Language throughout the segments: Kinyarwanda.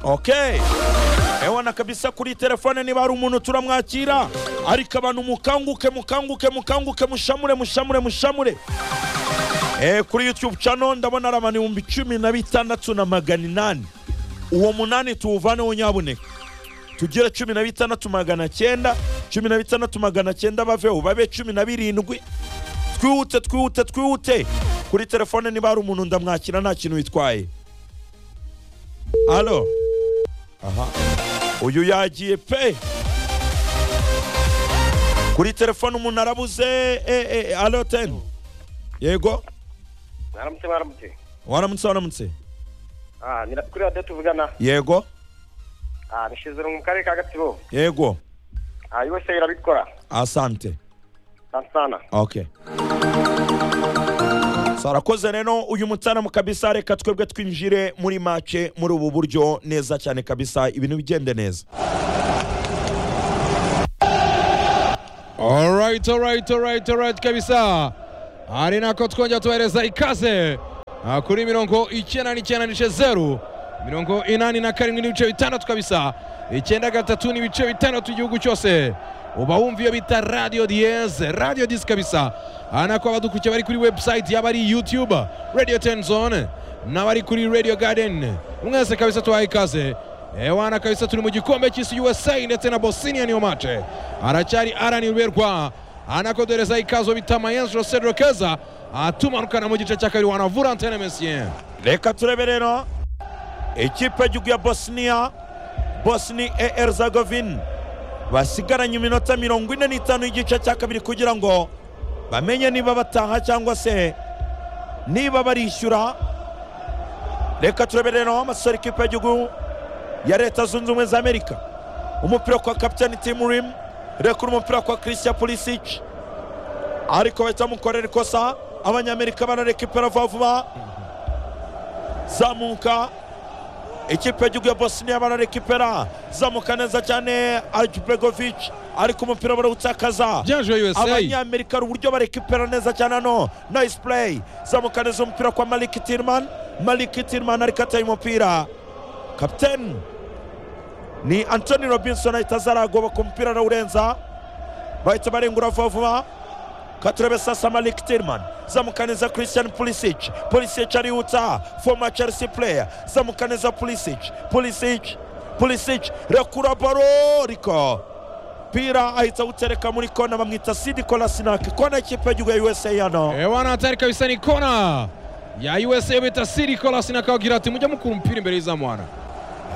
okay ebona kabisa kuri telefone niba hari umuntu turamwakira ariko abantu mukanguke mukanguke mukanguke mushamure mushamure mushamure Eh, kuri youtube channel ndabona ari abantu ibihumbi cumi na bitandatu na magana inani uwo munani tuwuvaneho nyabuneka tugire cumi na bitandatu magana cyenda cumi na bitandatu magana cyenda baveho babe cumi na birindwi twihute twihute twihute kuri telefone niba hari umuntu ndamwakira nta kintu bitwaye alo aha uyu yagiye pe kuri telefone umuntu arabuze eh, eh, alo teni yego mwaramutse mwaramutse waramutse waramutse Ah, ni kuri radiyo tuvugana yego Ah, nishize mu karere ka gatsibo yego Ah, yose irabikora asante sana sana okay sarakoze rero uyu mutaramu kabisa reka twebwe twinjire muri make muri ubu buryo neza cyane kabisa ibintu bigende neza Alright, alright, alright, alright kabisa. Ari nako twongera tubahereza ikaze Ah, kuri mirongo icyenda n'icyenda n'ice zeru mirongo inani na karindwi n'ibice bitandatu kabisa icyenda gatatu n'ibice bitandatu igihugu cyose uba wumva iyo bita radio dieze radio dis kabisa Ah, nako abadukurikiye bari kuri website yaba ari youtube radio ten zone n'abari kuri radio garden mwese kabisa tubaha ikaze Ewana kabisa turi mu gikombe cy'isi USA ndetse na Bosnia niyo mace aracyari araniberwa anakodereza ikazo bita Mayens Jose Rokeza atumanukana mu gice cya kabiri wanavura Antene Mesien reka turebe rero ikipe y'igihugu ya bosnia bosni e erzagovin basigaranye iminota mirongo ine n'itanu y'igice cya kabiri kugira ngo bamenye niba bataha cyangwa se niba barishyura reka turebe rero amasore ikipe y'igihugu ya leta zunze ubumwe za amerika umupira kwa kapitani timu rimu rekura umupira kwa christian pulisic ariko bahita bamukorera ikosa abanyamerika barareka ipera vuba vuba zamuka ikipe y'igihugu ya bosnia bararekipera zamuka neza cyane ajbegovic ariko umupira barawutakaza Byaje USA abanyamerika hari uburyo barekipera neza cyane hano nice play zamuka neza umupira kwa malik tirman malik tirman ariko ateye umupira kapiteni ni antoni robinson ahita azaragoba ku mupira arawurenza bahita barengura vuba vuba katurebe sasa malik tirman zamuka neza christian pulisic pulisic arihuta former chelsea player zamuka neza pulisic pulisic pulisic rekura baro riko pira ahita awutereka muri kona bamwita sidi kolasinaki kona y'ikipe y'igihugu ya usa hano Ewana hatari kabisa ni kona ya USA bita Siri Colas nakagira ati mujya mukura umupira imbere y'izamu wana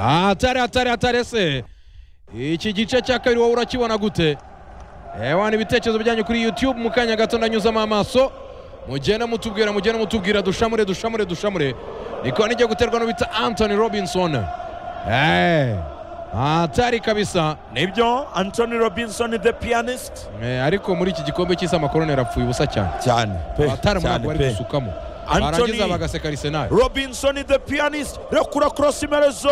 hatari hatari hatari se iki gice cya kabiri wowe urakibona gute Ewana ibitekerezo byanyu kuri YouTube mu kanya gato ndanyuzamo amaso mugenda mutubwira mugenda mutubwira dushamure dushamure dushamure niko nijya guterwa no bita Anthony Robinson eh hatari kabisa nibyo antoni robinson the pianist Eh, ariko muri iki gikombe cy'isi amakorone arapfuye ubusa cyane cyane pe abatari cyane ntabwo bari pe gusukamo Anthony- barangiza bagaseka Arsenal robinson the pianist rekura korosi merezo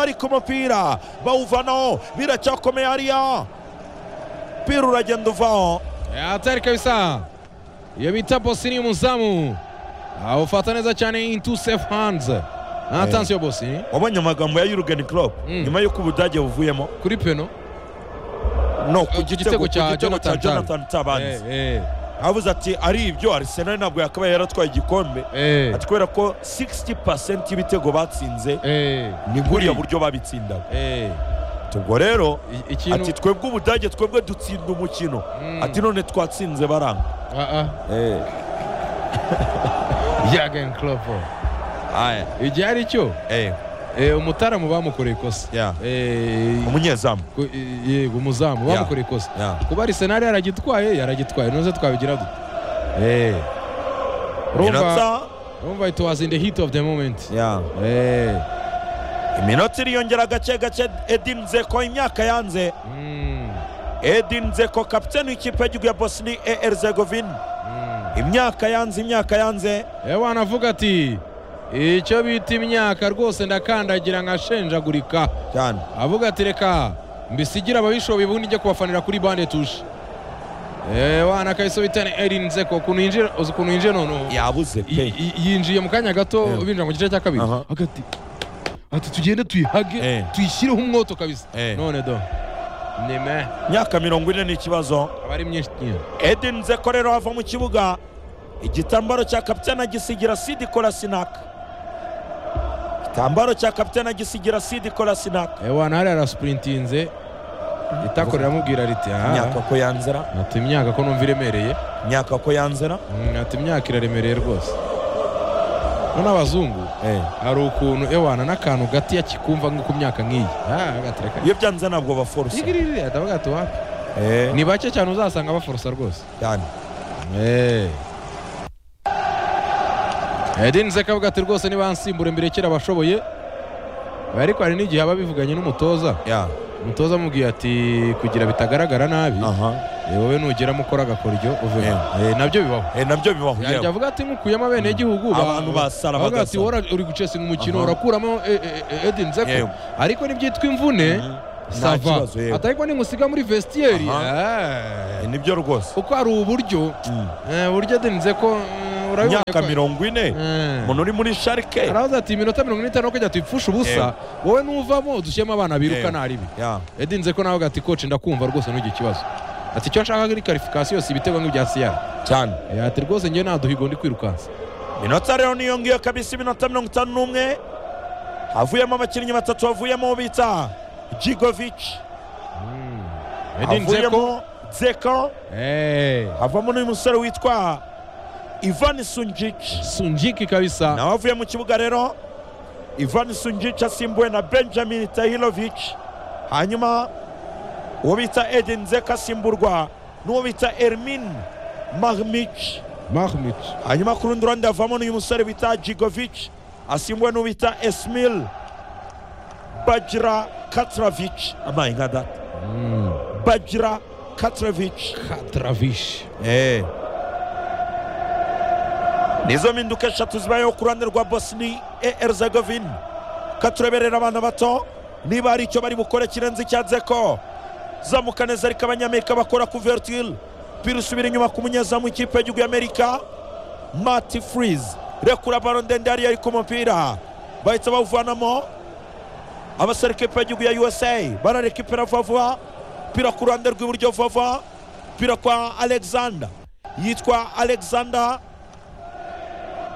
ariko umupira bawuvanaho biracyakomeye hariya pira uragenda uvaho hatari kabisa iyo bita bosini umuzamu Ah, ufata neza cyane into safe hands atansiyo bosini wabonye amagambo ya yurgen club Mm. nyuma y'uko ubudage buvuyemo kuri peno no ku ku gitego gitego ku cya gitego cya Jonathan Tah. jonathan tabanzi Eh, avuze ati ari ibyo arisenal ntabwo yakabaye yaratwaye igikombe eh, eh, ati kubera ko 60% y'ibitego batsinze eh, ni buriya buryo babitsindaga eh. ubwo rero I- ati ikintu twebwe ubudage twebwe dutsinda umukino Mm. ati none twatsinze baranga Ah, ah. Jurgen Klopp Aya, igihe ari cyo eh, eh, umutaramu bamukoreye ikosa Yeah. Eh, umunyezamu ku- eh, yego umuzamu Yeah. bamukoreye ikosa Yeah. kuba Arsenal yaragitwaye yaragitwaye none se twabigira dute Eh. Urumva- iminota urumva it was in the heat of the moment Yeah. Eh. iminota iriyongera gake gake edin nzeko imyaka yanze Mm. edin nzeko kapiteni w'ikipe y'igihugu ya bosni e erzegovini Mm. imyaka yanze imyaka yanze ewa anavuga ati icyo bita imyaka rwose ndakandagira nkashenjagurika cyane avuga ati reka mbisigire ababishoboye ubundi njye kubafanira kuri bande tushe ewa nakabisubitane erin nzeko ukuntu yinjira uzi ukuntu yinjiye noneho yabuze I- pe i- yinjiye mu kanya gato Yeah. binjira mu gice cya kabiri Aha. hagati ati tugende tuyihage Eh. tuyishyireho umwoto kabisa Eh. none do nime imyaka mirongo ine ni ikibazo aba ari myinshi nyine edin zeko rero ava mu kibuga igitambaro cya kapitana gisigira sidi korasinaka igitambaro cya kapitana gisigira sidi korasinaka ewana hariya arasupurintinze itakorera amubwira riti imyaka aha ko yanzira ati imyaka ko numva iremereye imyaka ko yanzira Mm, ati imyaka iraremereye rwose none abazungu Eh. hari ukuntu ewana n'akantu gati yakikumva nko ku myaka nk'iyi Ah, agatereka iyo byanze ntabwo baforusa igiriri atavuga ati wapi Eh, ni bake cyane uzasanga baforosa rwose cyane edini zekavuga ati rwose nibansimbure mbere kera bashoboye ariko hari n'igihe aba bivuganye n'umutoza ya umutoza amubwiye ati kugira bitagaragara nabi aha eh, wowe nugeramo ukora agakoryo uvemo Eh, nabyo bibaho Eh, nabyo bibaho yajya yewe. avuga ati nkukuyemo abenegihugu ba- Abantu basara avuga ati bagasara. "Wora- uri gucesinga umukino Aha. urakuramo edini zeko Yewe. ariko nibyitwa imvune Mhm. Nta sava kibazo, yewe. ati ariko nimusiga muri vestiyeri eh, Eh, nibyo rwose kuko hari uburyo Mm. eh, uburyo adenize ko eh, urabibonye imyaka ko- mirongo ine Eh. umuntu uri muri sharike aravuze ati iminota mirongo ine n'itanu yo kujya tuyipfusha ubusa wowe nuvamo dushyiramo abana biruka Yewe. naribi ya edinze ko nawe ati koci ndakumva rwose ntugire ikibazo ati icyo nshaka ni karifikasiyo si ibitego nk'ibya siyara cyane Eh, ati rwose njyewe nta duhigo ndi kwirukansa minota rero niyongeyeho kabisa iminota mirongo itanu n'umwe havuyemo abakinnyi batatu havuyemo uwo bita jigovici edinze ko havuyemo zeko havamo n'uyu musore witwa ivan sunjici sunjiki kabisa nawe avuye mu kibuga rero ivan sunjici asimbuwe na benjamin tahilovici hanyuma uwo bita edin zeko asimburwa n'uwo bita ermin mahmici mahmut hanyuma ku rundi ruhande havamo n'uyu musore bita jigovic asimbuwe n'uwo bita esmil bajira katravic amayi nka data bajira katravic katravish Eh. nizo mpinduka eshatu zibayeho ku ruhande rwa bosni erzegovine katureberera abana bato niba hari icyo bari bukore kirenze icyazeko zamuka neza ariko abanyamerika bakora kuvertil pira usubira inyuma ku munyezamu w'ikipe y'igihugu y'amerika mati furize rekura baro ndende hariya ari ku mupira bahita bawuvanamo abasore ikipe y'igihugu ya usa barareka ipera vuba vuba pira ku ruhande rw'iburyo vuba vuba pira kwa alexander yitwa alexander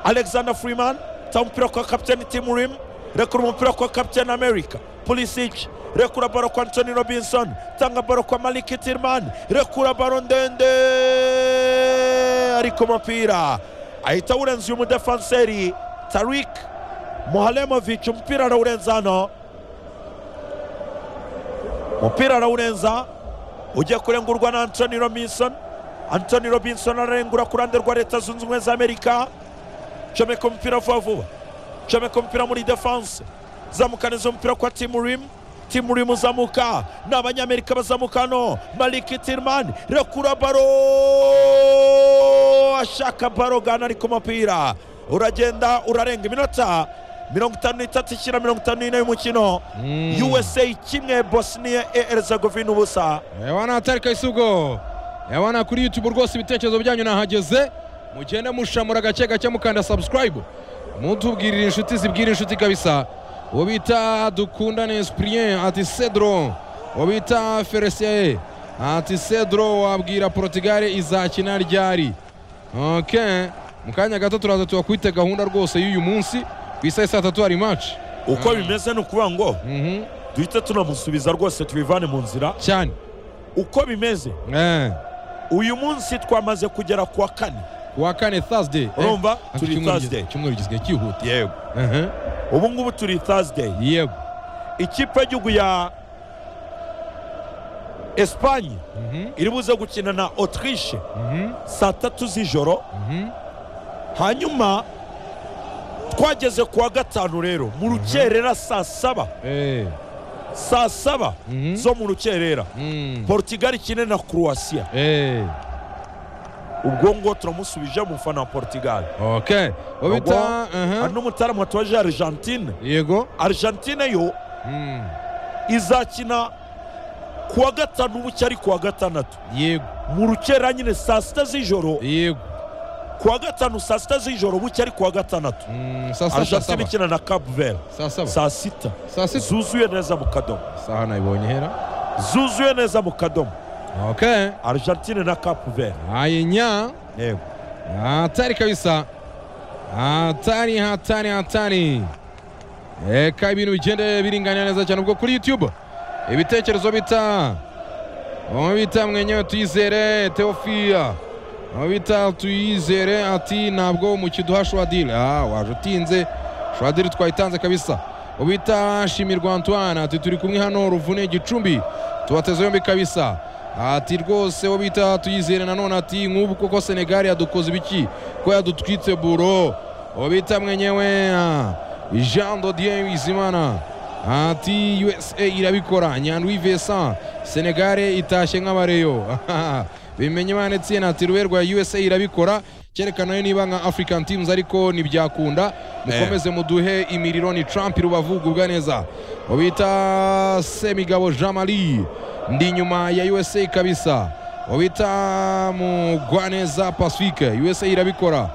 alexander freeman ta umupira kwa kapiteni timu rim rekura umupira kwa kapiteni america pulisic rekura baro kwa anthony robinson tanga baro kwa maliki tirman rekura baro ndende ariko umupira ahita awurenza uyu mudefanseri tarik mohalemovic umupira arawurenza hano umupira arawurenza ujya kurengurwa na anthony robinson anthony robinson ararengura ku ruhande rwa leta zunze ubumwe za amerika comeka umupira vuba vuba comeka umupira muri defanse zamukaniza umupira kwa timu rimu timu rimu uzamuka ni abanyamerika bazamuka hano maliki tirman rekura baro ashaka baro gana ariko umupira uragenda urarenga iminota mirongo itanu n'itatu ishyira mirongo itanu n'ine y'umukino usa kimwe bosnia e herzegovina ubusa Ewana atarika isugo Ewana kuri YouTube rwose ibitekerezo byanyu nahageze mugende mushamura gake gake mukanda subscribe mutubwirira inshuti zibwira inshuti kabisa uwo bita dukundane Esprien ati Cedro uwo bita Feresie ati Cedro wabwira Portugal izakina ryari okay mu kanya gato turaza tubakwite gahunda rwose y'uyu munsi ku isaha ya saa tatu hari match uko bimeze ni ukuvuga ngo Mhm, duhite tunamusubiza rwose tubivane mu nzira cyane uko bimeze eh uyu munsi twamaze kugera ku wa kane kuwa kane Thursday eh. urumva Ariko turi icyumweru thursday gis- icyumweru gisigaye cyihuta yego Aha, ubu ngubu turi thursday yego ikipe y'igihugu ya esipanye Mhm, iri buze gukina na autriche mhm, saa tatu z'ijoro mhm. hanyuma twageze ku wa gatanu rero mu rukerera saa saba Eh, saa saba Mhm. zo mu rukerera mm, portugal ikine na croatia eh, ubwo ngo turamusubije umufana wa portugal okay uwo bita aha, hari n'umutaramu watoje argentine yego argentine yo mm, izakina ku wa gatanu buke ari ku wa gatandatu yego mu rukera nyine saa sita z'ijoro yego kuwa gatanu saa sita z'ijoro buke ari kuwa gatandatu Mm, saa sita saa argentine saba ikina na kapu veri saa saba saa sita saa sita zuzuye neza mu kadomo saha nayibonye ihera zuzuye neza mu kadomo okay argentine na kapu veri hainya yego hatari kabisa hatari hatari hatari reka ibintu bigende biringanira neza cyane ubwo kuri youtube ibitekerezo bita bamwe bita mwenyewe tuyizere teofia bamwe bita tuyizere ati ntabwo umukino uduha shwadire ah waje utinze shwadire twayitanze kabisa ubita shimirwa antoine ati turi kumwe hano ruvune gicumbi tubateze yombi kabisa ati rwose wo bita tuyizere nanone ati nk'ubu koko senegali yadukoze ibiki ko yadutwitse buro uwo bita mwenyewe ah, jean dodier wizimana ati usa irabikora nyandwi vincent senegare itashye nk'abareyo bimenye imana itsinda ati rube rwa usa irabikora cyerekana niba nka african teams ariko ntibyakunda mukomeze muduhe imiriro ni trump rubavu gubwa neza ubita semigabo jean marie ndi inyuma ya usa kabisa ubita mugwaneza pacifique usa irabikora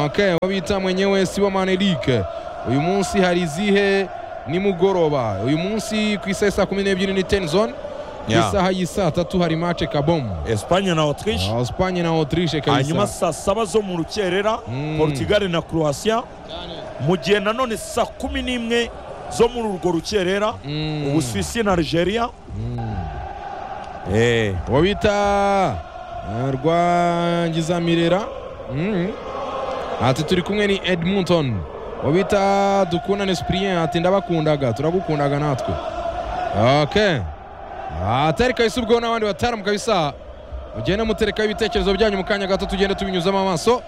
okay ubita mwenyewe sibomane eric uyu munsi hari izihe nimugoroba uyu munsi ku isaha ya saa kumi n'ebyiri ni ten zone ku Yeah. isaha y'i saa tatu hari mace kabomu espanye na autriche Ah, Spanye na otirishe hanyuma kabisa saa saba zo mu rukerera Mm. portugal na croatia mu gihe nanone saa kumi n'imwe zo muri urwo rukerera Mm. ubusuwisi na algeria Eh, uwo bita eh, rwangizamirera Mm. ati turi kumwe ni edmonton uwo bita dukundane sipiriyeni ati ndabakundaga turagukundaga natwe okay atari kabisa ubwo n'abandi bataramu kabisa mugende muterekaho ibitekerezo byanyu mu kanya gato tugende tubinyuzamo amaso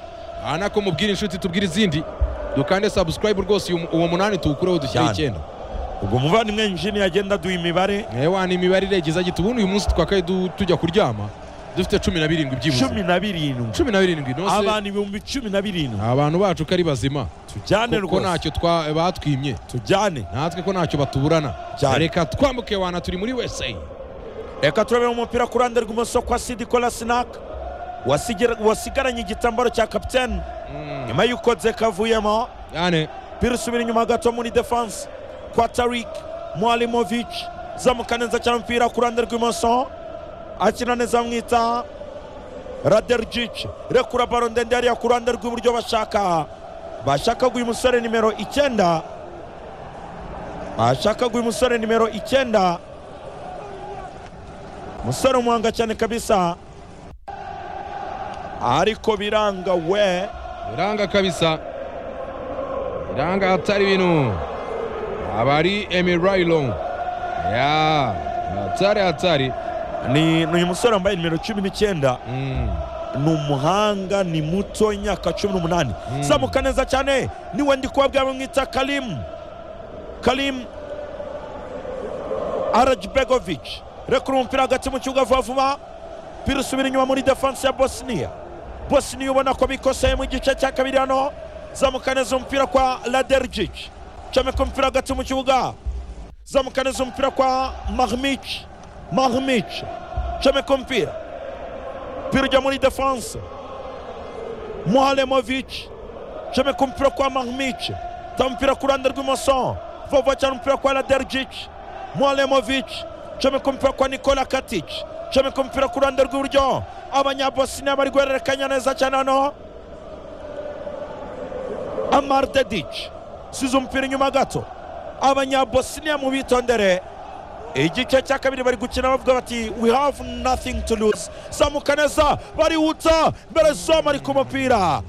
aha nako mubwire inshuti tubwire izindi dukande sabusikarayibu rwose uyu- uwo munani tuwukureho dushyire Cyane. icyenda ubwo muvandimwe injini yagenda aduha imibare ewa ni imibare iregeza gita ubundi uyu munsi twakaye du- tujya kuryama dufite cumi na birindwi byibuze cumi na birindwi cumi na birindwi nose abantu ibihumbi cumi na birindwi abantu bacu ko ari bazima tujyane ko rwose ntacyo twa- batwimye tujyane natwe ko ntacyo batuburana Cyane. reka twambuke wana turi muri wese reka turebe umupira ku ruhande rw'imoso kwa sidikola sinaka wasigera- wasigaranye igitambaro cya kapitene nyuma y'uko dzeka avuyemo yane pira usubira inyuma gato muri defanse kwa tarik mwalimovic zamuka neza cyane umupira ku ruhande rw'imoso akina neza bamwita raderjic rekura baro ndende hariya ku ruhande rw'iburyo bashaka bashaka guha umusore nimero icyenda bashaka guha umusore nimero icyenda umusore umuhanga cyane kabisa ariko biranga we biranga kabisa biranga hatari ibintu abari emirayilo ya hatari hatari ni ni uyu musore wambaye nimero cumi n'icyenda Mm. ni umuhanga ni muto imyaka cumi n'umunani Mm. zamuka neza cyane niwe ndi kubabwira bamwita karimu karimu arajibegovici rekura umupira hagati mu kibuga vuba vuba pira usubira inyuma muri defanse ya bosniya bosniya ubona ko bikoseye mu gice cya kabiri hano zamuka neza umupira kwa raderjici comeka umupira hagati mu kibuga zamuka neza umupira kwa mahmici mahmici comeka umupira pirja muri defanse muhalemovic comeka umupira kwa mahmic ta umupira ku ruhande rw'imoso vova cyane umupira kwa raderjic muhalemovic comeka umupira kwa nikola katic comeka umupira ku ruhande rw'iburyo abanyabosiniya bari guhererekanya neza cyane hano amar dedic size umupira inyuma gato abanyabosiniya mubitondere igice cya kabiri bari gukina bavuga bati we have nothing to lose zamuka neza barihuta mbere zoma ari ku mupira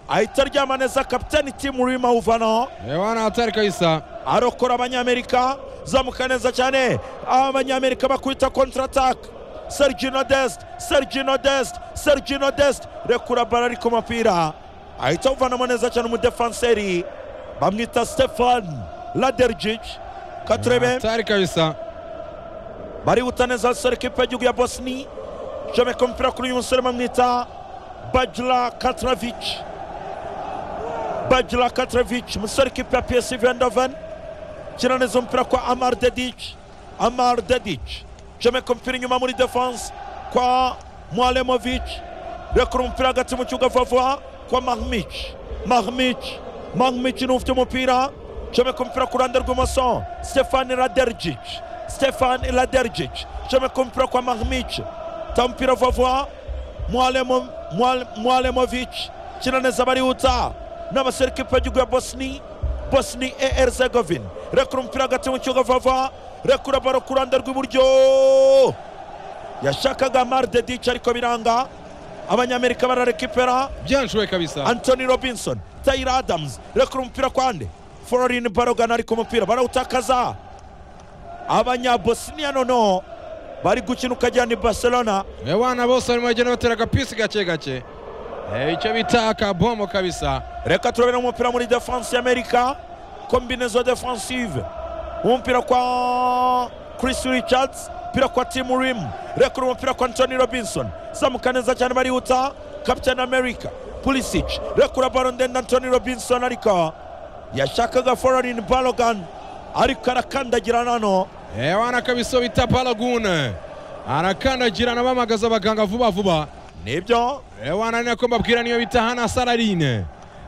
ahita aryama neza kapitani timu rurimo awuvanaho ewa ni hatari kabisa arokora abanyamerika zamuka neza cyane abanyamerika bakubita kontratake sergino dest sergino dest sergino dest rekura bara ari ku mupira ahita awuvanamo neza cyane umudefanseri bamwita stefan laderjic katurebe hatari kabisa barihuta neza basore kipe y'igihugu ya bosni comeka umupira kuri uyu musore bamwita bajira katravic bajira katravic umusore kipe ya psv vendoven kina neza umupira kwa amar dedic amar dedic comeka umupira inyuma muri defanse kwa mwalemovic rekura umupira hagati mu kibuga vuba vuba kwa mahmich mahmich mahmich ni ufite umupira comeka umupira ku ruhande rw'imoso stefani ladergic stefani ladergic comeka umupira kwa mahmich ta umupira vuba vuba mwalemo Mwal- mwalemovic kina neza barihuta n'abaserukipe b'igihugu ya bosni bosni er zegovin rekura umupira hagati mu kibuga vuba vuba rekura baro ku ruhande rw'iburyo yashakaga marde dic ariko biranga abanyamerika bararekipera byanshoboye kabisa anthony robinson taylor adams rekura umupira kwande florin barogana ariko umupira barawutakaza abanyabosniya noneho bari gukina ukagira ni barcelona aba bana bose barimo bagenda batera agapisi gake gake Eh, icyo bita akabomo kabisa reka turabona umupira muri defense y'amerika kombinezo defensive umupira kwa chris richards umupira kwa tim rim rekura umupira kwa anthony robinson zamuka neza cyane barihuta captain america pulisic rekura baro ndende anthony robinson ariko yashakaga foreign balogan ariko arakandagira nano Eh, wana kabisa bita palagune arakandagirana bamagaza abaganga vuba vuba nibyo Eh, wana ni nako mbabwira niyo bita hana saradine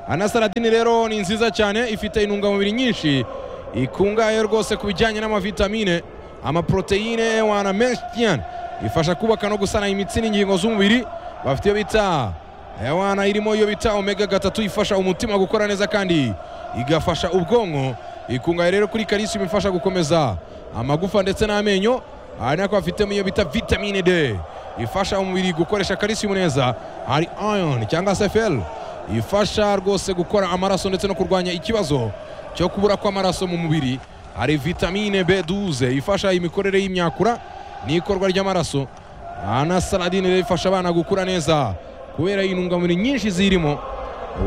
hana saradine rero ni nziza cyane ifite intungamubiri nyinshi ikungahaye rwose ku bijyanye n'amavitamine amaproteine wana menshi cyane ifasha kubaka no gusana imitsi n'ingingo z'umubiri bafite iyo bita eh, wana irimo iyo bita omega gatatu ifasha umutima gukora neza kandi igafasha ubwonko ikungahaye rero kuri kalisium ifasha gukomeza amagufa ndetse n'amenyo aha ni ako bafitemo iyo bita vitamine D ifasha umubiri gukoresha kalisiumu neza hari iron cyangwa se fel ifasha rwose gukora amaraso ndetse no kurwanya ikibazo cyo kubura kw'amaraso mu mubiri hari vitamine B12 ifasha imikorere y'imyakura n'ikorwa ry'amaraso aha na saladine rero ifasha abana gukura neza kubera intungamubiri nyinshi zirimo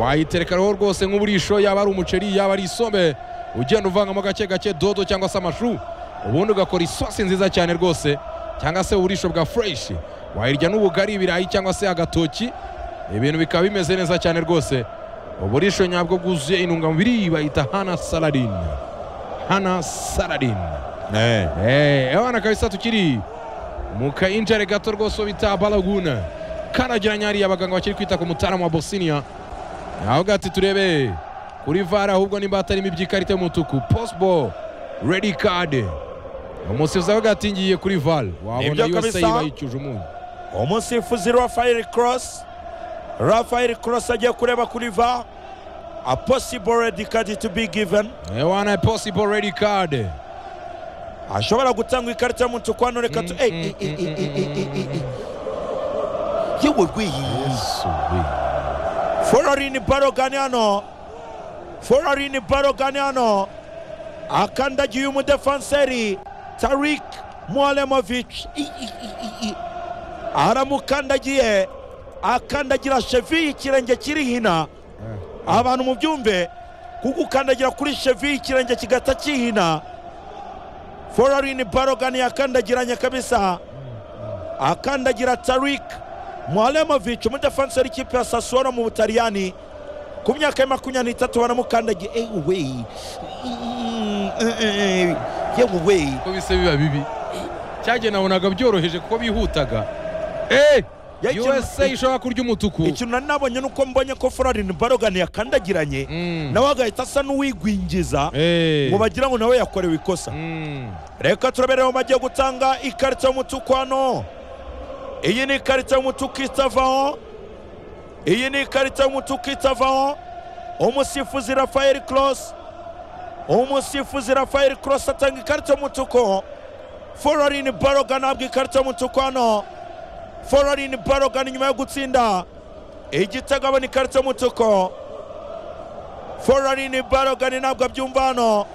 wayiterekaho rwose nk'uburisho yaba ari umuceri yaba ari isombe ugenda uvangamo gake gake dodo cyangwa se amashu ubundi ugakora isosi nziza cyane rwose cyangwa se uburisho bwa fureshi wayirya n'ubugari ibirayi cyangwa se agatoki ibintu bikaba bimeze neza cyane rwose uburisho nyabwo bwuzuye intungamubiri bayita hana saladin hana saladin Eh, abana kabisa tukiri mu kainjare gato rwose bita balaguna karagiranye hariya abaganga bakiri kwita ku mutaalamu wa bosiniya avuga ati turebe kuri vara ahubwo nimba hatarimo iby'ikarita y'umutuku posbo redi kade umusifuzi avuga ati ngiye kuri vara wabona Nibyo yose kabisa. yibayicuje umunyu umusifuzi rafael cross rafael cross agiye kureba kuri va a possible red card to be given ewana posibo redi kade ashobora gutanga ikarita y'umutuku hano reka tu eyi yewe rwiyi foreign barogani hano foreign barogani hano akandagiye umudefanseri tarik mualemovic aramukandagiye akandagira shevi ikirenge kiri hina abantu mu byumve kuko ukandagira kuri shevi ikirenge kigata kihina foreign barogani yakandagiranye kabisa akandagira tarik mualemovic umudefanseri ikipe ya sasuolo mu butaliyani ku myaka ya makumyabiri n'itatu baramukandagiye ewe weyi Mm, eh, eh, eh, yewe weyi ko bise biba bibi cyagenda nabonaga byoroheje kuko bihutaga Eh, Ya, ikintu- usa ishobora kurya umutuku ikintu nari nabonye ni uko mbonye ko foreign barogani yakandagiranye Mm. nawe agahita asa n'uwigwingiza Eh. ngo bagira ngo nawe yakorewe ikosa Mm. reka turabereho bagiye gutanga ikarita y'umutuku hano iyi ni ikarita y'umutuku itavaho iyi ni ikarita y'umutuku itavaho umusifuzi rafael cross umusifuzi rafael cross atanga ikarita y'umutuku foreign baroga ntabwo ikarita y'umutuku hano foreign baroga nyuma yo gutsinda igitego abona ikarita y'umutuku foreign baroga ntabwo abyumva hano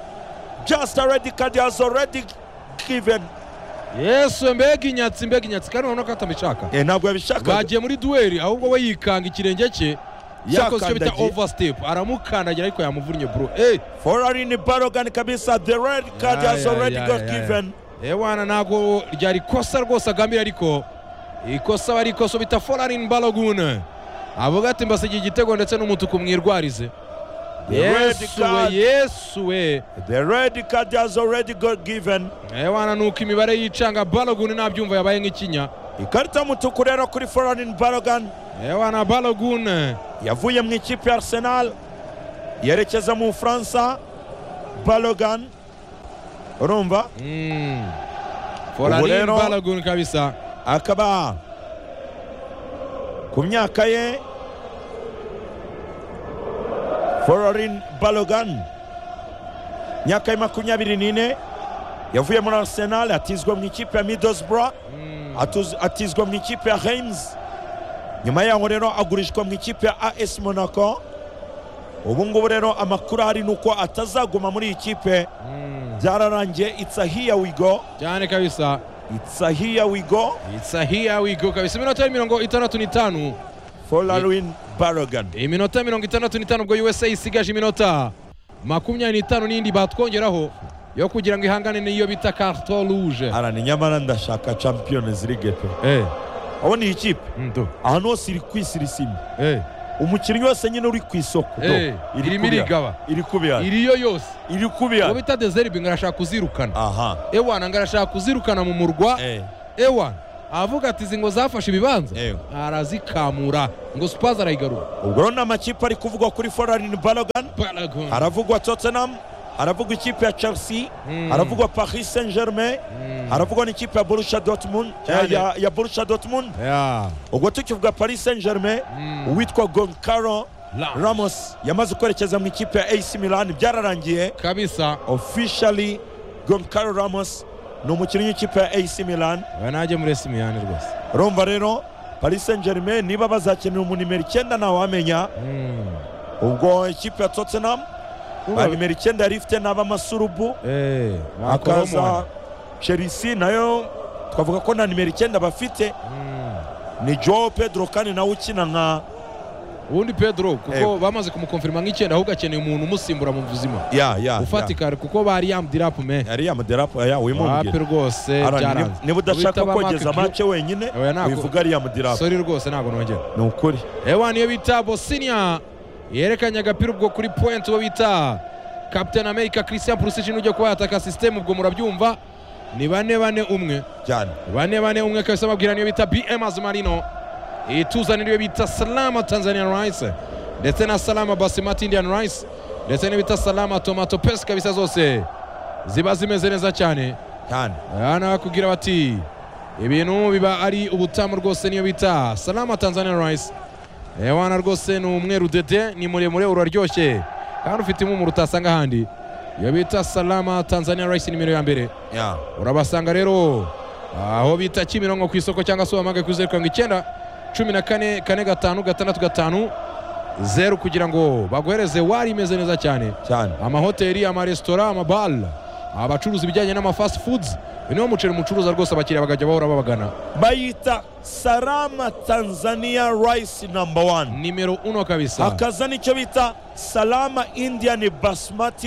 just a red card has already given yesu mbega inyatsi mbega inyatsi kandi urabona ko atabishaka Eh, ntabwo yabishaka bagiye muri duweri ahubwo we yikanga ikirenge cye yakoze icyo bita Cyakandagiye. overstep aramukandagira ariko yamuvunnye bro eh foreign barogan kabisa the red card Ya, has ya, already ya, got ya. given ewana ntabwo ryari ikosa rwose agambira ariko ikosa bari ikosa bita foreign balogun avuga ati mbasigiye igitego ndetse n'umutuku mwirwarize The red yesu we card. yesu we the red card has already got given ewana nuko imibare yicanga balogun ntabyumva yabaye nk'ikinya ikarita y'umutuku rero kuri foreign barogan ewana balogun yavuye mu ikipe ya arsenal yerekeza mu bufaransa balogan urumva Mm. Ubu Folarin rero- balogun kabisa akaba ku myaka ye Fororin Balogan myaka ye makumyabiri n'ine yavuye muri Arsenal atizwa mu ikipe ya Middlesbrough atuzi- atizwa mu ikipe ya Reims nyuma yaho rero agurishwa mu ikipe ya AS Monaco ubu ngubu rero amakuru ahari ni uko atazaguma muri iyi kipe Mm. byararangiye it's a here we go cyane kabisa it's a here we go isahiya wigo kabisa iminota yari mirongo itandatu n'itanu Folarin Balogan iminota mirongo itandatu n'itanu ubwo usa isigaje iminota makumyabiri n'itanu n'indi batwongeraho yo kugira ngo ihangane n'iyo bita karto ruje arani nyamara ndashaka champions league pe Eh, abona iyi kipe ndo, ahantu hose iri kwisira isimbi eh, umukinnyi wese nyine uri ku isoko do, Eh, irimo kubira. irigaba. iri kubira iriyo yose iri uwo kubira bita dezeribi ngo arashaka kuzirukana aha ewana ngo arashaka kuzirukana mu murwa eh ewana avuga ati izi ngo zafashe ibibanza Eh. arazikamura ngo supazi arayigarura ubwo rero ni amakipe ari kuvugwa kuri Folarin Balogan Balogun. haravugwa Tottenham haravugwa ikipe ya Chelsea Mm. haravugwa Paris Saint-Germain haravugwa n'ikipe ya Borussia Dortmund Cyane. ya, ya Borussia Dortmund Yeah. ubwo tukivuga Paris Saint-Germain Mm. uwitwa Goncalo Ramos. Ramos yamaze kwerekeza mu ikipe ya AC Milan byararangiye kabisa officially Goncalo Ramos ni umukinnyi w'ikipe ya AC Milan we najye muri esimiyani rwose urumva rero Paris Saint Germain niba bazakenera umu nimero icyenda ntawamenya Mm. ubwo ikipe ya Tottenham ba nimero icyenda yari ifite n'abamasurubu Eh, akaza Coleman. Chelsea nayo twavuga ko nta nimero icyenda bafite Mm. ni Joao Pedro kandi nawe ukina nka ubundi pedro kuko Eh. bamaze kumukonfirima nk'icyenda ahubwo akeneye umuntu umusimbura mu buzima ya ya ufatika kuko bari yamdirapu me yari yamuderapo ya wapi wimumbwira rwose Arani, byaranze niba- niba udashaka Guhita ba kogeza Mark Gu- make wenyine Oya, ntabwo. wivuga ariya mudirapo sori rwose ntabwo nongera ni ukuri ewa niyo bita bosinia yerekanye agapira ubwo kuri point uwo bita captain america christian pulisic n'ujya kuba yataka system ubwo murabyumva ni bane bane umwe cyane bane bane umwe kabisa babwira niyo bita bm azumarino ituzana niyo bita salama tanzanian rice ndetse na salama basimati indian rice ndetse niyo bita salama tomato pesi kabisa zose ziba zimeze neza cyane cyane hano bakubwira bati ibintu biba ari ubutamu rwose niyo bita salama tanzanian rice ewana rwose ni umweru dede ni muremure uraryoshye kandi ufite impumuro utasanga ahandi iyo bita salama tanzanian rice nimero ya mbere ya urabasanga rero aho bita kimironko ku isoko cyangwa se wamagaye kuri zeru karindwi icyenda cumi na kane kane gatanu gatandatu gatanu zeru kugira ngo baguhereze wari imeze neza cyane cyane amahoteli amaresitora amabara abacuruza ibijyanye n'amafast foods uyu niwo muceri mucuruza rwose abakiriya bakajya bahora babagana bayita salama tanzania rice number one nimero uno kabisa hakaza n'icyo bita salama indian basmati